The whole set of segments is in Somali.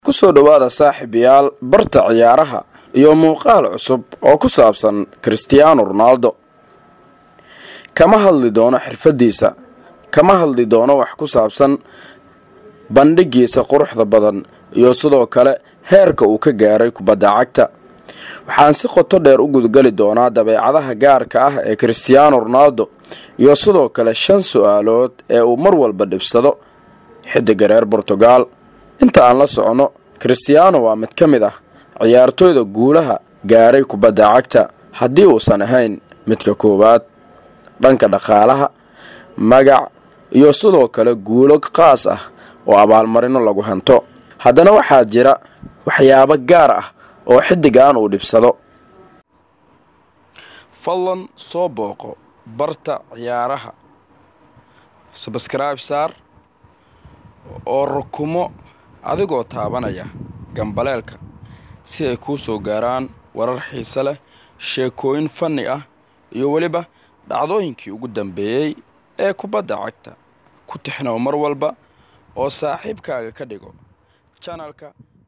kusoo dhowaada saaxiibayaal barta ciyaaraha iyo muuqaal cusub oo ku saabsan christiaano ronaldo kama hadli doono xirfadiisa kama hadli doono wax ku saabsan bandhigiisa quruxda badan iyo sidoo kale heerka uu ka gaaray kubadda cagta waxaan si qoto dheer u gudgali doonaa dabeecadaha gaarka ah ee christiaano ronaldo iyo sidoo kale shan su-aalood ee uu mar walba dhibsado xidiga reer bortugal inta aan la socono christiaano waa mid ka mid ah ciyaartooyda guulaha gaaray kubadda cagta haddii uusan ahayn midka koowaad dhanka dhaqaalaha magac iyo sidoo kale guulo qaas ah oo abaalmarino lagu hanto haddana waxaa jira waxyaabo gaar ah oo xidigan uu dhibsado fadlan soo booqo barta ciyaaraha sabskrayb saar oo rukumo adigoo taabanaya gambaleelka si ay kuu soo gaaraan warar xiise leh sheekooyin fanni ah iyo weliba dhacdooyinkii ugu dambeeyey ee kubadda cagta ku tixnow mar walba oo saaxiibkaaga ka dhigo janalka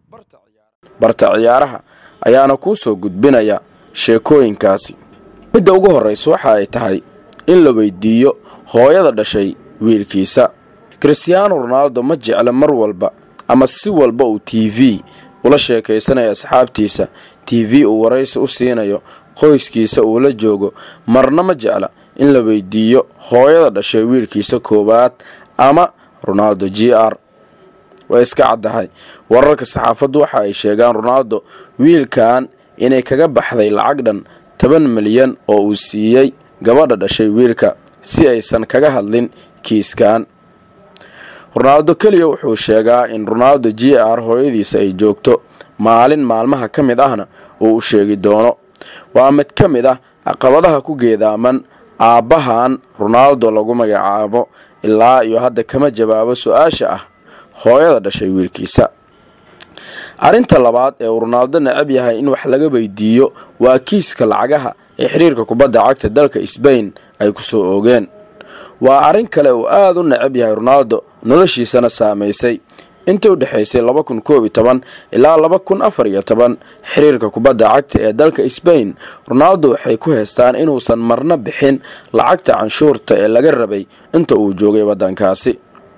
barta ciyaaraha ayaana kuu soo gudbinaya sheekooyinkaasi midda ugu horraysa waxa ay tahay in la weydiiyo hooyada dhashay wiilkiisa christiaano ronaldo ma jecla mar walba ama si walba uu t v ula sheekaysanayo asxaabtiisa t v uu waraysi u siinayo qoyskiisa uu la joogo marna ma jecla in la weydiiyo hooyada dhashay wiilkiisa koowaad ama ronaldo g r way iska caddahay wararka saxaafaddu waxa ay sheegaan ronaldo wiilkan inay kaga baxday lacag dhan toban milyan oo uu siiyey gabadha dhashay wiilka si aysan kaga hadlin kiiskan ronaldo keliya wuxuu sheegaa in ronaldo g r hooyadiisa ay joogto maalin maalmaha ka mid ahna uu u sheegi doono waa mid ka mid ah caqabadaha ku geedaaman aabbahan ronaldo lagu magacaabo ilaa iyo hadda kama jawaabo su-aasha ah hooyada dhashay wiilkiisa arrinta labaad ee uu ronaldo necab yahay in wax laga weydiiyo waa kiiska lacagaha ee xiriirka kubadda cagta dalka sbain ay ku soo oogeen waa arrin kale uu aada u necab yahay ronaldo noloshiisana saamaysay intii u dhexaysay laba kun koob iyo toban ilaa laba kun afar iyo toban xiriirka kubadda cagta ee dalka sbain ronaldo waxay ku heystaan inuusan marna bixin lacagta canshuurta ee laga rabay inta uu joogay waddankaasi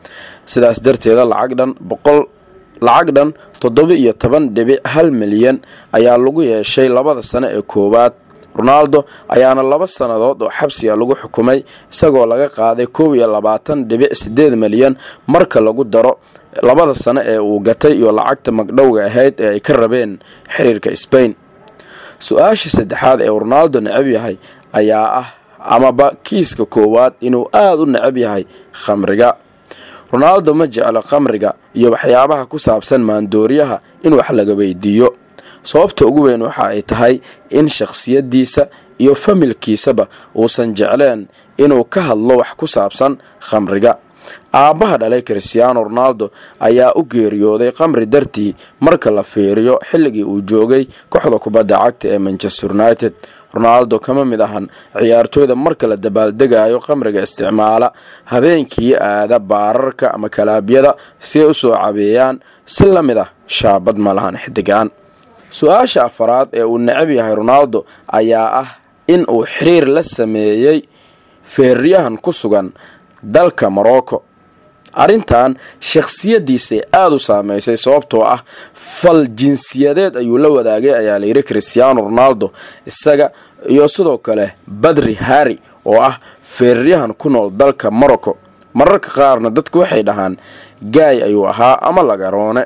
sidaas darteeda lacag dhan boqol lacag dhan toddoba iyo toban dhibic hal milyan ayaa lagu yeeshay labada sano ee koowaad ronaldo ayaana laba sannadood oo xabsiga lagu xukumay isagoo laga qaaday koob iyo labaatan dhibic siddeed milyan marka lagu daro labada sano ee uu gatay iyo lacagta magdhowga ahayd ee ay ka rabeen xiriirka sbain su-aasha saddexaad ee ronaldo necab yahay ayaa ah amaba kiiska koowaad inuu aada u necab yahay khamriga ronaldo ma jeclo khamriga iyo waxyaabaha ku saabsan maandooriyaha in wax laga weydiiyo sababta ugu weyn waxa ay tahay in shakhsiyadiisa iyo familkiisaba uusan jecleen inuu ka hadlo wax ku saabsan khamriga aabbaha dhalay christiaano ronaldo ayaa u geeriyooday khamri dartii marka la fiiriyo xilligii uu joogay kooxda kubadda cagta ee manchester united ronaldo kama mid ahan ciyaartooyda marka la dabaaldegayo khamriga isticmaala habeenkii aada baararka ama kalaabyada si ay usoo cabeeyaan si la mid ah shaabad ma lahan xidigaan su-aasha afaraad ee uu necab yahay ronaldo ayaa ah in uu xiriir la sameeyey feeryahan ku sugan dalka morocco arrintan shakhsiyadiisay aada u saameysay sababtoo ah fal jinsiyadeed ayuu la wadaagay ayaa layidhi christiaano ronaldo isaga iyo sidoo kale badri harri oo ah feeryahan ku nool dalka morocco mararka qaarna dadku waxay dhahaan gaay ayuu ahaa ama lagaroone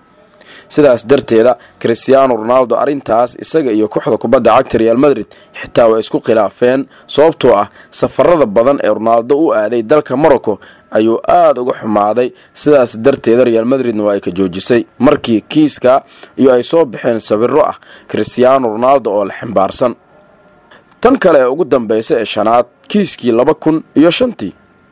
sidaas darteeda christiaano ronaldo arrintaas isaga iyo kooxda kubadda cagta real madrid xitaa way isku khilaafeen sababtoo ah safarada badan ee ronaldo u aaday dalka morocco ayuu aada uga xumaaday sidaas darteeda real madridna waa ay ka joojisay markii kiiska iyo ay soo baxeen sawiro ah christiaano ronaldo oo la ximbaarsan tan kale ee ugu dambeysa ee shanaad kiiskii laba kun iyo shantii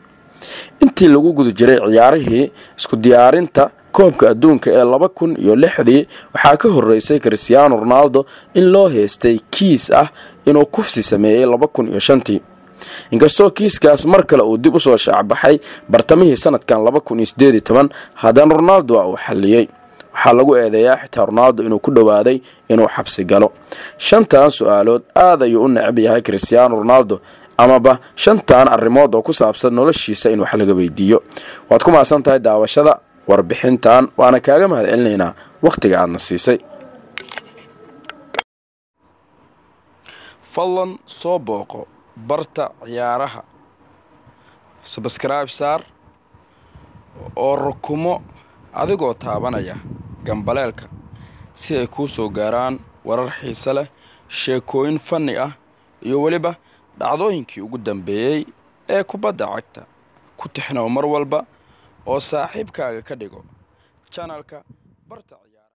intii lagu guda jiray ciyaarihii isku diyaarinta koobka adduunka ee laba kun iyo lixdii waxaa ka horeysay christiaano ronaldo in loo heystay kiis ah inuu kufsi sameeyey laba kun iyo shantii inkastoo kiiskaas mar kale uu dib usoo shaacbaxay bartamihii sanadkan laba kun iyo sideed iyo toban haddana ronaldo waa uu xalliyey waxaa lagu eedeeyaa xitaa ronaldo inuu ku dhowaaday inuu xabsi galo shantan su-aalood aad ayuu u necab yahay christiaano ronaldo amaba shantan arrimood oo ku saabsan noloshiisa in wax laga weydiiyo waad ku mahadsan tahay daawashada warbixintan waana kaaga mahad celinaynaa wakhtiga aadna siisay fadlan soo booqo barta ciyaaraha sabskraibe saar oo rukumo adigoo taabanaya gambaleelka si ay kuu soo gaaraan warar xiise leh sheekooyin fanni ah iyo weliba dhacdooyinkii ugu dambeeyey ee kubadda cagta ku tixnow mar walba oo saaxiibkaaga ka dhigo janalka barta